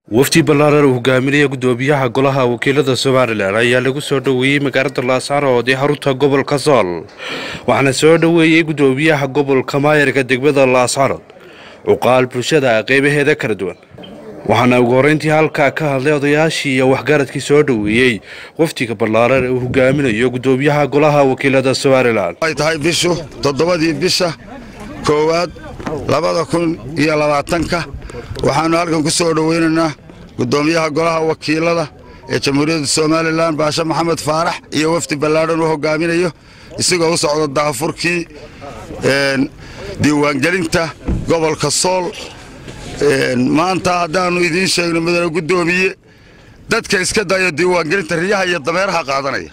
wafdi ballaaran uu hogaaminaya gudoomiyaha golaha wakiilada somalilan ayaa lagu soo dhoweeyey magaalada laascaanood ee xarunta gobolka sool waxaana soo dhoweeyey gudoomiyaha gobolka maayarka degmada laascaanood cuqaal bulshada qeybaheeda kala duwan waxaana ugu horreyntii halkaa ka hadlay odayaashii iyo waxgaradkii soo dhoweeyey wafdiga ballaaran ee uu hogaaminayo gudoomiyaha golaha wakiilada somalilan ay tahay bishu toddobadii bisha koowaad labada kun iyo labaatanka waxaannu halkan ku soo dhoweynaynaa gudoomiyaha golaha wakiilada ee jamhuuriyadda somalilan baashe maxamed faarax iyo wafdi ballaadhan uu hogaaminayo isagoo u socda daafurkii diiwaangelinta gobolka sool maanta haddaannu idiin sheegno mudane guddoomiye dadka iska dayo diiwaangelinta riyaha iyo dameeraha qaadanaya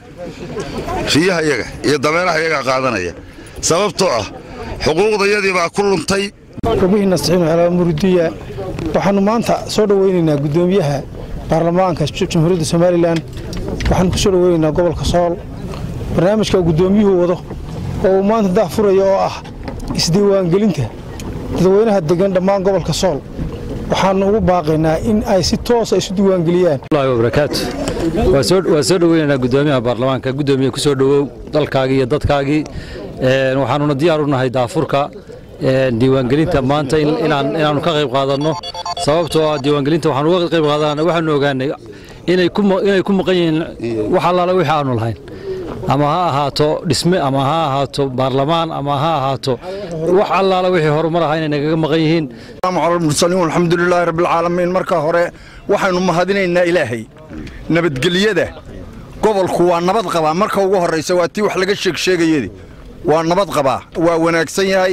riyaha iyaga iyo dameeraha iyaga qaadanaya sababtoo ah xuquuqdayadii baa ku luntay gobihiina saxiin xelaa murudiya waxaannu maanta soo dhoweynaynaa guddoomiyaha baarlamaanka jamhuuriyadda somalilan waxaannu ku soo dhoweynaynaa gobolka sool barnaamijka uu guddoomiyuhu wado oo uu maanta daahfuraya oo ah isdiiwaangelinta dadweynaha degan dhammaan gobolka sool waxaannu ugu baaqaynaa in ay si toosa isu diiwaangeliyaan barakaatu waa soo dhoweynaynaa gudoomiyaha baarlamaanka gudoomiye ku soo dhowow dalkaagii iyo dadkaagii waxaanuna diyaar u nahay daafurka diiwaangelinta maanta inaannu ka qayb qaadanno sababtoo ah diiwaangelinta waxaanu uga qayb qaadanana waxaanu ogaanay inay ku maqan yihiin wax allaala wixii aanu lahayn ama ha ahaato dhisme ama ha ahaato baarlamaan ama ha ahaato wax allaala wixii horumar ahaa inay nagaga maqan yihiin mursaliin alxamdulilaahi rabbilcaalamiin marka hore waxaynu mahadinaynaa ilaahay nabadgelyada gobolku waa nabad qabaa marka ugu horraysa waa tii wax laga sheegsheegayedi waa nabad qabaa waa wanaagsan yahay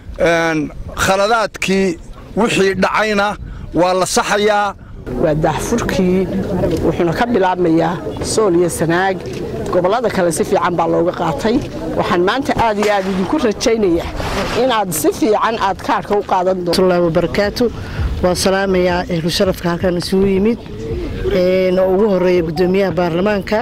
khaladaadkii wixii dhacayna waa la saxayaa waa daahfurkii wuxuuna ka bilaabmayaa sool iyo sanaag gobollada kale si fiican baa looga qaatay waxaan maanta aad iyo aad idinku rajaynayaa inaad si fiican aad kaarhka u qaadan doonto wabarakaatu waa salaamayaa ehlu sharafka halkan isugu yimid oo ugu horeeya guddoomiyaha baarlamaanka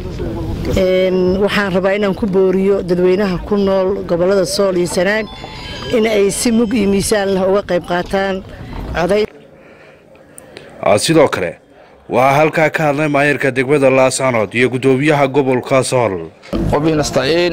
waxaan rabaa inaan ku booriyo dadweynaha ku nool gobollada sool iyo sanaag in ay si mug iyo miisaan leh uga qayb qaataan coday sidoo kale waxaa halkaa ka hadlay maayarka degmada laascaanood iyo gudoomiyaha gobolka sool qobihi nastaciin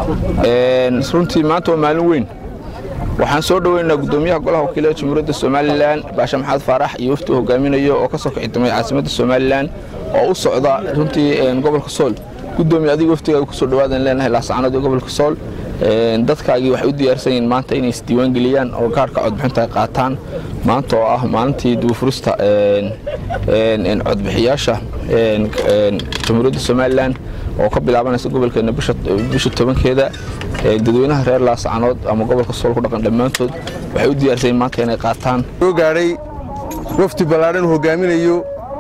runtii maanta waa maalin weyn waxaan soo dhoweynaynaa gudoomiyaha golaha wakiilada jamhuuriyadda somalilan baashe maxamed faarax iyo wafti uu hogaaminayo oo ka soo kicitamay caasimadda somalilan oo u socda runtii gobolka sool gudoomiye adiga waftigaaga kusoo dhawaadan leenahay laascaanood iyo gobolka sool dadkaagii waxay u diyaarsan yihiin maanta inay isdiiwaangeliyaan oo gaarhka codbixinta ay qaataan maanta oo ah maalintii duufurista codbixiyaasha jamhuuriyadda somalilan oo ka bilaabanaysa gobolkeena bisha tobankeeda dadweynaha reer laascaanood ama gobolka sool ku dhaqan dhammaantood waxay u diyaarsan yihiin maanta inay qaataan soo gaadhay wafdi ballaadhan uu hogaaminayo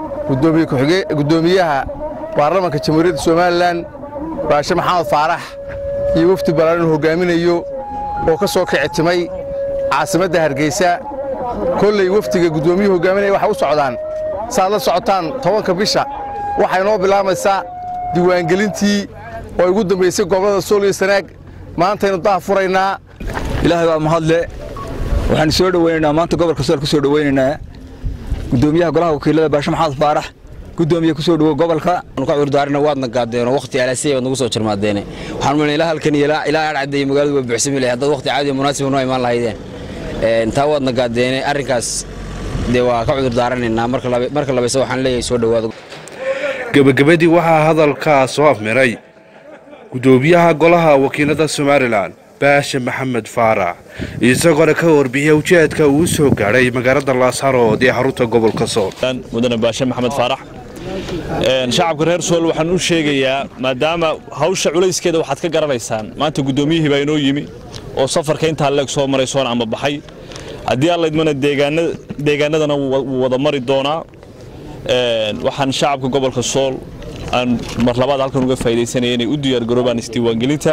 gudoomiyaha baarlamanka jamhuuriyadda somalilan baashe maxamed faarax iyo wafdi ballaadhan hogaaminayo oo ka soo kicitimay caasimadda hargeysa kolley wafdiga guddoomiyuhu hogaaminaya waxay u socdaan saaad la socotaan tobanka bisha waxay noo bilaabaysaa diiwaangelintii oo ay ugu dambaysay gobollada sool iyo sanaag maantaynu daha furaynaa ilaahay baa mahadle waxaanu soo dhoweynaynaa maanta gobolka sool ku soo dhoweynaynaa gudoomiyaha golaha wakiilada baashe maxamed faarax gudoomiye ku soo dhowo gobolka ka cudurdaarina waadna gaadeen oo waqti alaasiya waad nagu soo jarmaadeene waxaan malay ilaa halkan iyo ilaa adhcadda magaaladu waa buuxsami lahay haddaad waqti caadi munaasib noo imaan lahaydeen taa waadna gaadeene arrinkaas dee waa ka cudurdaaranaynaa marka labayse waxaan leeyahay soo dhowaado gebagabadii waxaa hadalkaa soo afmiray gudoomiyaha golaha wakiilada somalilan baashe maxamed faarax isagoona ka warbixiya ujeedka uu soo gaadhay magaalada laascaanood ee xarunta gobolka sool mudane baashe maxamed faarax shacabka reer sool waxaan u sheegayaa maadaama hawsha culayskeeda waxaad ka garanaysaan maanta guddoomiyihii baa inoo yimi oo safarka intaa leeg soo maray soona amba baxay haddii aan laydmana deegaanadana wuu wada mari doonaa waxaan shacabka gobolka sool aan mar labaad halkan uga faa'idaysanaya inay u diyaargaroobaan isdiiwaangelinta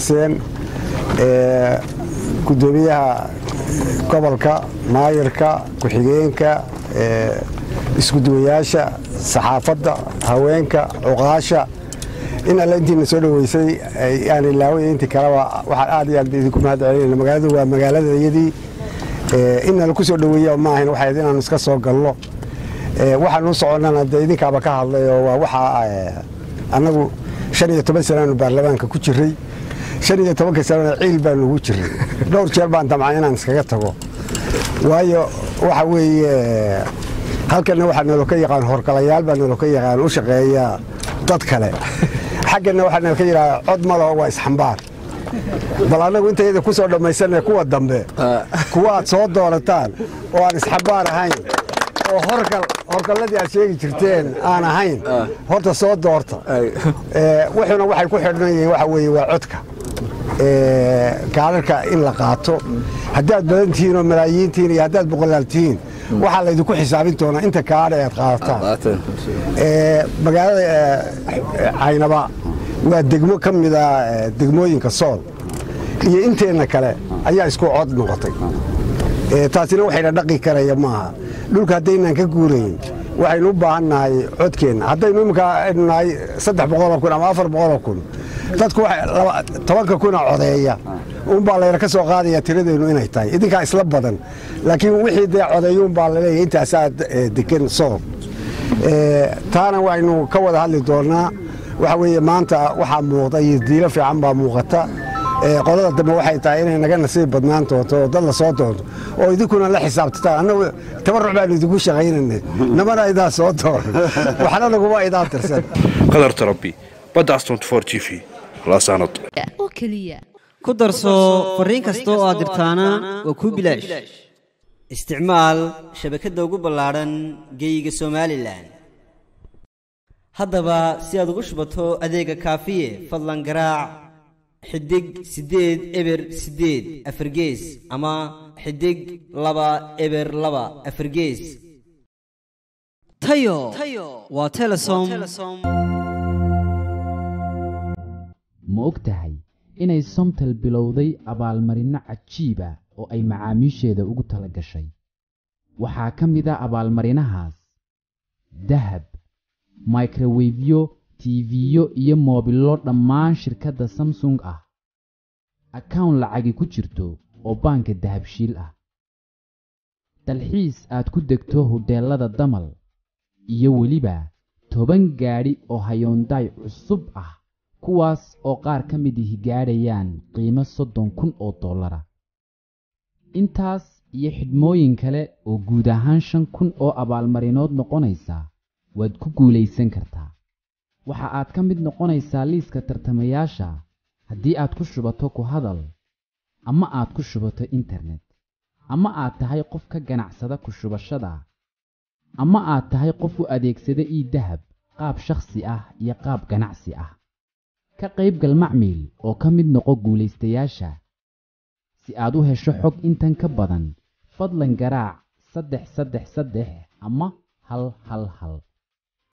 gudoomiyaha gobolka maayirka ku-xigeenka iskuduwayaasha saxaafadda haweenka cuqaasha in alle intiina soo dhoweysay aan ilaaway intii kaleba waxaan aad iyo aad idinku mahad celinayna magaaladu waa magaaladayadii in nala ku soo dhoweeya ma ahayn waxayd inaanu iska soo galno waxaan u soconnana dee idinkaaba ka hadlay oo waa waxaa annagu shan iyo toban sanaanu baarlamaanka ku jiray shan iyo tobanka sanana ciil baanu ugu jiray dhowr jeer baan damcay inaan iskaga tago waayo waxa weeye halkanna waxaa nalo ka yaqaan horgalayaal baa nalo ka yaqaan u shaqeeya dad kale xaggana waxaa nalo ka yidhaha cod malaho waa isxambaar bal annagu intayada ku soo dhammaysanay kuwa dambe kuwa aad soo doorataan oo aan isxambaar ahayn oo horgal horgalladii aad sheegi jirteen aan ahayn horta soo doorta wuxuuna waxay ku xidhan yihiin waxa weeye waa codka kaadharka in la qaato haddaad badan tihiin oo malaayiin tihiin iyo haddaad boqolaal tihiin waxaa laydinku xisaabin doonaa inta kaadha aad qaadataan magaalada caynaba waa degmo ka mida degmooyinka sool iyo inteenna kale ayaa isku cod noqotay taasina waxayna dhaqi karaya maaha dhulka haddaynaan ka guurayn waxaynu u baahan nahay codkeenna haddaynu iminka nahay saddex boqoloo kun ama afar boqoloo kun dadku tobanka kuna codeeya unbaa layna ka soo qaadaya tiradeennu inay tahay idinkaa isla badan laakiin wixii dee codeeyo unbaa laleeyahay intaasaa degan sool taana waynu ka wada hadli doonnaa waxa weeye maanta waxaa muuqda iyo diilo fiican baa muuqata qolada dambe waxay tahay inay naga nasiib badnaan doonto oo dad la soo doonto oo idinkuna la xisaabtataan annagu tabarruc baanu idinku shaqaynanay namana idaa soo dooran waxna naguma idaa tirsan qadar tarabi badda astonty for g v laasaanad oo keliya ku darso fariin kasta oo aad dirtaana waa kuu bilaash isticmaal shabakadda ugu ballaadhan geeyiga somalilan haddaba si aad ugu shubato adeega kaafiye fadlan garaac xidig siddeed eber siddeed afargees ama xidig laba eber laba afargees tayo waa telesom ma og tahay inay somtel bilowday abaalmarinno cajiiba oo ay macaamiisheeda ugu tala gashay waxaa ka mid a abaalmarinahaas dahab microwefyo tiifiyo iyo moobillo dhammaan shirkadda samsung ah akawn lacagi ku jirto oo baanka dahabshiil ah dalxiis aad ku degto hodheellada damal iyo weliba toban gaadhi oo hayoondaay cusub ah kuwaas oo qaar ka mid ihi gaadhayaan qiimo soddon kun oo dollara intaas iyo xidhmooyin kale oo guud ahaan shan kun oo abaalmarinood noqonaysa waad ku guulaysan kartaa waxa aad ka mid noqonaysaa liiska tartamayaasha haddii aad ku shubato ku hadal ama aad ku shubato internet ama aad tahay qof ka ganacsada ku shubashada ama aad tahay qof u adeegsada ii dahab qaab shakhsi ah iyo qaab ganacsi ah ka qaybgal macmiil oo ka mid noqo guulaystayaasha si aad u hesho xog intan ka badan fadlan garaac saddex saddex saddex ama hal hal hal